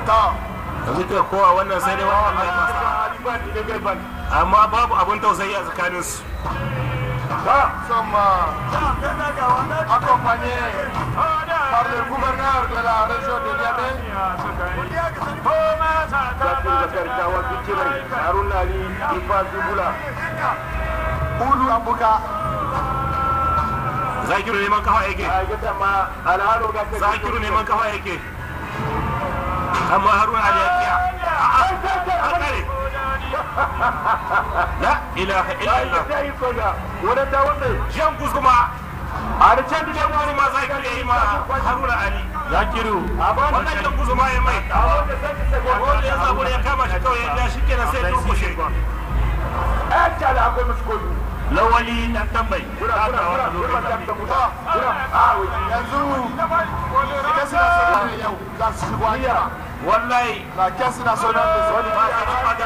yanzu ka kowa wannan sai dai wannan amma babu abin tausayi a tsakaninsu sommes accompagnés par le gouverneur de la région de Niamey. Ulu Abuka. zakiru neman kafa yake zakiru neman kafa yake amma haruna ali ya kiya a kare la ilaha illallah jan kuma a da can jan kuma zakiru ya yi ma haruna ali zakiru wannan jan kuma ya mai wanda ya samu ya kama shi kawai ya shi kenan sai turkushe lawali dan tambayi yanzu caisse nationale yau za su shigo hanya wallahi la caisse nationale de